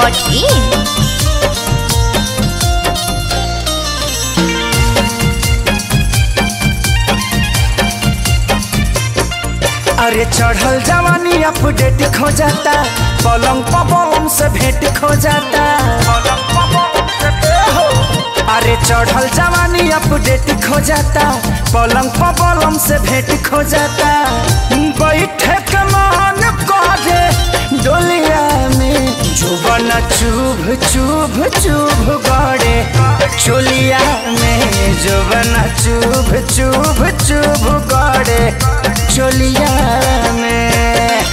dhunweb.in अरे चढ़ल जवानी अपडेट खो जाता पलंग पवन से भेंट खो जाता अरे चढ़ल जवानी अपडेट खो जाता पलंग पवन से भेंट खो जाता बैठे के मान करे डोलिया में जुबन चुभ चुभ चुभ गड़े चोलिया में जुबन चुभ चुभ चुभ गड़े चोलिया में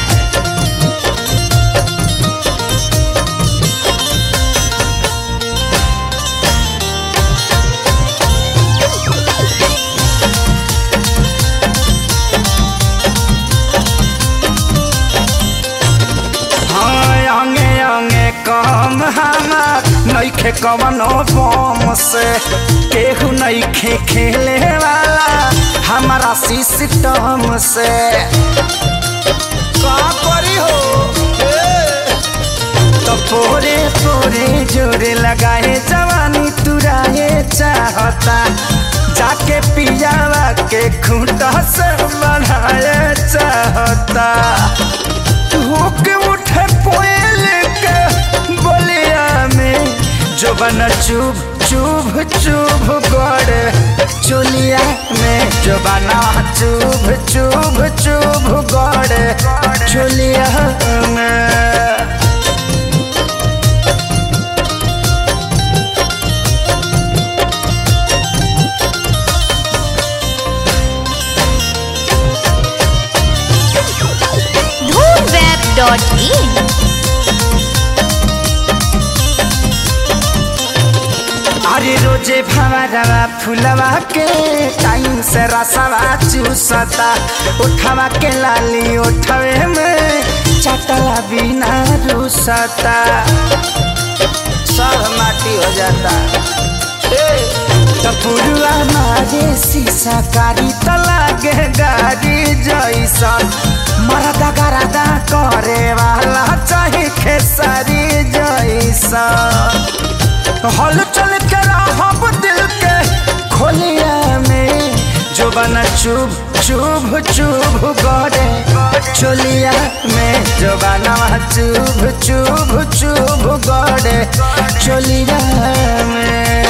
हाँ अंगे अंगे कम हमार नईखे कवनो बम से केहू नईखे खेले वाला हमारा सिस्टम से का करी हो तो पोरे पोरे जोरे लगाए जवानी तुराए चाहता जाके पियावा के खूंटा से बढ़ाए चाहता होके उठे पोयल के बोलिया में जो बना चुभ चुभ चुभ गड़े चुलिया में जो बना चुभ चुभ चुभ गड़े चुलिया में dhunweb.in अरे रोजे भवरवा फुलवा के टाइम से रसवा चूसता उठवा के लाली उठवे में चटला बिना रूसता सब माटी हो जाता टपुरुआ मारे शीशा कारी त लागे गाड़ी जैसन मरदा गरदा करे वाला चाहे खेसारी जैसन हल चल के रहब दिल के खोलिया में जो बना चुभ चुभ चुभ गड़े चोलिया में जो बना चुभ चुभ चुभ गड़े चोलिया में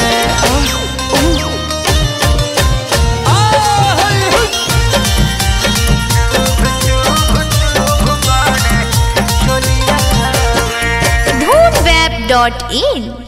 dhunweb.in